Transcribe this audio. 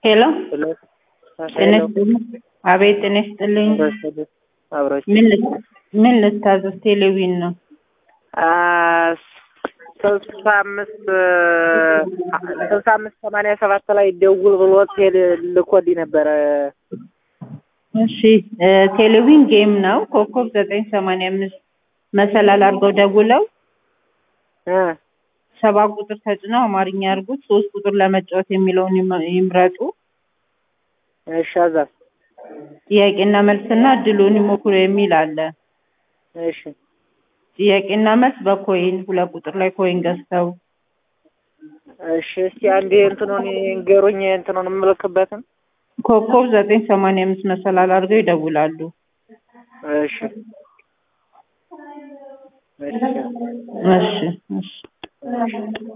ሄሎ ሄሎ ጤና ይስጥልኝ። አቤት ጤና ይስጥልኝ። አብሮች ምን ልት- ምን ልታዘዝ? ቴሌቪዥን ነው። ስልሳ አምስት ስልሳ አምስት ሰማንያ ሰባት ላይ ደውል ብሎ ቴሌ ልኮልኝ ነበረ። እሺ እ ቴሌቪዥን ጌም ነው። ኮከብ ዘጠኝ ሰማንያ አምስት መሰላል አድርገው ደውለው እ ሰባት ቁጥር ተጭነው አማርኛ አድርጉት። ሶስት ቁጥር ለመጫወት የሚለውን ይመ- ይምረጡ። እሺ አዛ ጥያቄና መልስና እድሉን ይሞክሩ የሚል አለ። እሺ ጥያቄና መልስ በኮይን ሁለት ቁጥር ላይ ኮይን ገዝተው እሺ እስቲ አንዴ እንትኑን ንገሩኝ እንትኑን የምልክበትን ኮከብ ዘጠኝ ሰማንያ አምስት መሰላል አድርገው ይደውላሉ። እሺ እሺ እሺ እሺ